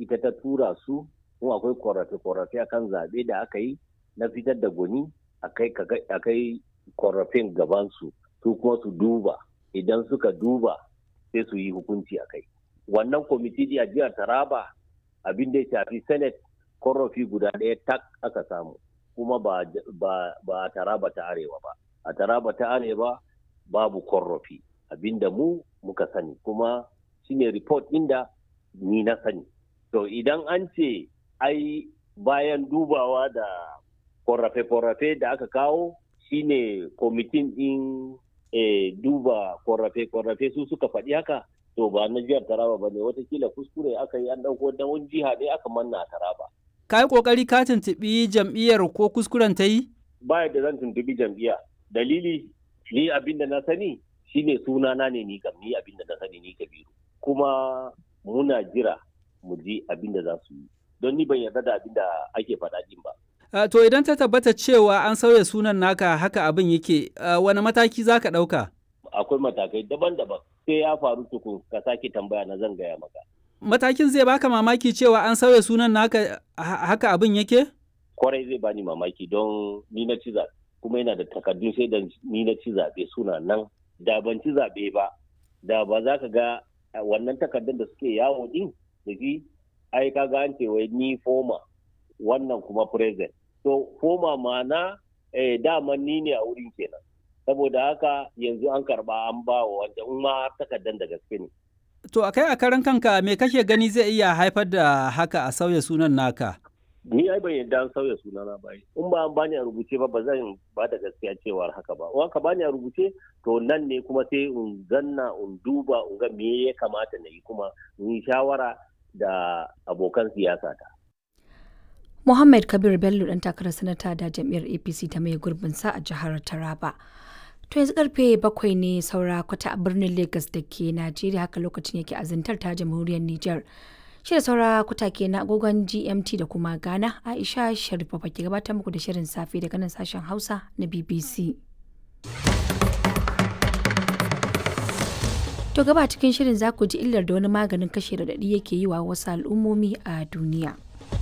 ita ta tura su kuma akwai korafe-korafe akan zaɓe da aka yi na fitar da gwani a kai korafin gabansu su kuma su duba idan suka duba sai su yi hukunci a kai wannan kwamiti a jihar taraba abin da ya shafi senate korafi guda ɗaya tak aka samu kuma ba, a taraba ta arewa ba a taraba ta arewa babu korafi abinda mu muka sani kuma shine report inda ni na sani to idan an ce ai bayan dubawa da korafe-korafe da aka kawo shine kwamitin din e, duba korafe-korafe su suka faɗi haka to ba na jihar taraba ba ne watakila kuskure aka yi an ɗauko da wani jiha ne aka manna a taraba ka yi ƙoƙari ka tuntuɓi jam'iyyar ko kuskuren ta yi ba da zan tuntuɓi jam'iyya dalili ni abin da na sani shine sunana ne ni kam ni abin da na sani ni kabiru kuma muna jira mu ji abin da za su yi don ni ban yarda da abin da ake faɗa din ba Uh, to idan ta tabbata cewa an sauya sunan naka haka abin yake uh, wani mataki za ka ɗauka? Akwai matakai daban-daban sai ya faru tukun ka sake tambaya na zan gaya maka. Matakin zai baka mamaki cewa an sauya sunan naka haka abin yake? Kwarai zai bani mamaki don ni na ci zaɓe kuma yana da takardun sai da ni na ci zaɓe suna nan da ban ci zaɓe ba da ba za ka ga wannan takardun da suke yawo din da shi ai ka ga an ce wai ni foma wannan kuma present to koma mana eh, daman ni ne a wurin kenan saboda haka yanzu an karba an ba wa wanda in ma takardar da gaske ne to akai a karan kanka me kake gani zai iya haifar da haka a sauya sunan naka ni ai ban yadda an sauya sunana ba in ba an bani a rubuce ba ba zan ba da gaskiya cewar haka ba in ka bani a rubuce to nan ne kuma sai in zanna in duba in ga me ya kamata na yi kuma in yi shawara da abokan siyasa ta Muhammad Kabir Bello ɗan takarar sanata da jam'iyyar APC ta mai gurbin sa a jihar Taraba. To yanzu karfe bakwai ne saura kwata a birnin Lagos da ke Najeriya haka lokacin yake azantar ta jamhuriyar Nijar. Shi da saura kwata ke na agogon GMT da kuma Ghana Aisha Sharifa ke gabatar muku da shirin safe daga nan sashen Hausa na BBC. To gaba cikin shirin za ku ji illar da wani maganin kashe raɗaɗi yake yi wa wasu al'ummomi a duniya.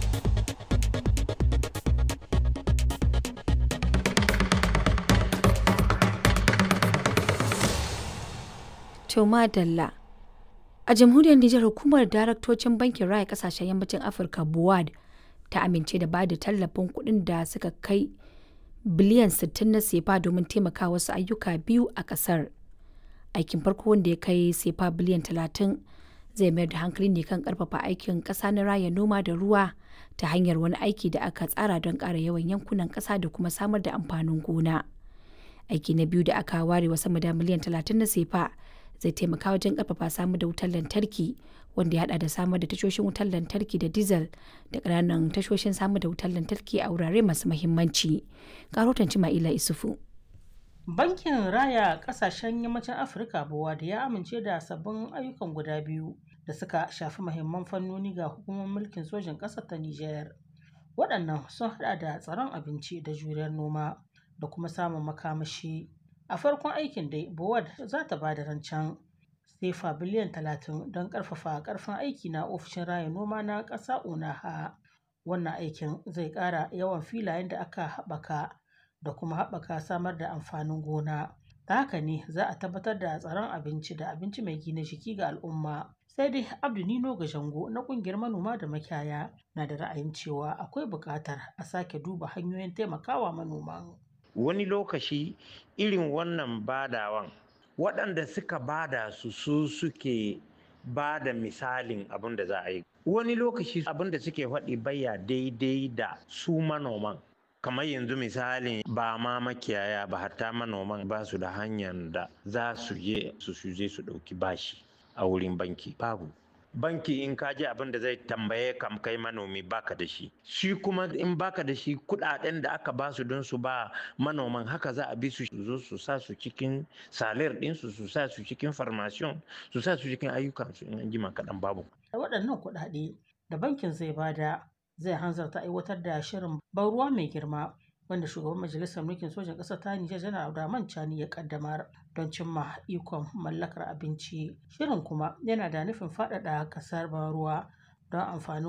To madalla. A jamhuriyar Nijar hukumar daraktocin bankin raya kasashen yammacin Afirka BUAD ta amince da ba da tallafin kuɗin da suka kai biliyan 60 na sefa domin taimaka wasu ayyuka biyu a ƙasar. Aikin farko wanda ya kai sefa biliyan 30 zai mayar da hankali ne kan ƙarfafa aikin ƙasa na raya noma da ruwa ta hanyar wani aiki da aka tsara don ƙara yawan yankunan ƙasa da kuma samar da amfanin gona. Aiki na biyu da aka ware wa sama da miliyan 30 na sefa zai taimaka wajen karfafa samar da wutar lantarki wanda ya hada da samar da tashoshin wutar lantarki da diesel da ƙananan tashoshin samar da wutar lantarki a wurare masu mahimmanci. Karotan Cima'ila Isufu. Bankin Raya Ƙasashen Yammacin Afirka Bowa da ya amince da sabbin ayyukan guda biyu da suka shafi mahimman fannoni ga hukumar mulkin sojin ƙasar ta Nijar. Waɗannan sun hada da tsaron abinci da juriyar noma da kuma samun makamashi. A farkon aikin dai, Bowad za ta ba da rancen sefa biliyan talatin don ƙarfafa ƙarfin aiki na ofishin raya noma na ƙasa Unaha. Wannan aikin zai ƙara yawan filayen da aka haɓaka da kuma haɓaka samar da amfanin gona. Ta haka ne za a tabbatar da tsaron abinci da abinci mai gina jiki ga al'umma. Sai dai Abdu Nino Gajango na ƙungiyar manoma da makiyaya na da ra'ayin cewa akwai buƙatar a sake duba hanyoyin taimakawa manoman. wani lokaci irin wannan badawan waɗanda suka bada su su suke ba da misalin abin da za a yi wani lokaci abin da suke faɗi baya daidai da su manoman kamar yanzu misalin ba ma makiyaya ba hatta manoman ba su da hanyar da za su je su je su ɗauki bashi a wurin banki babu banki in ka ji abin da zai tambaye kam kai manomi baka da shi shi kuma in baka da shi kudaden da aka basu don su ba manoman haka za a bi su zo su sa su cikin salir ɗinsu su sa su cikin farmasiyon su sa su cikin ayyukan su in an jima kaɗan babu waɗannan kuɗaɗe da bankin zai bada zai hanzarta aiwatar da shirin ban ruwa mai girma wanda shugaban majalisar mulkin sojan ƙasar ta Nijar janar Abdurrahman Chani ya kaddamar don cimma ikon mallakar abinci. Shirin kuma yana da nufin faɗaɗa ƙasar ban ruwa don amfanin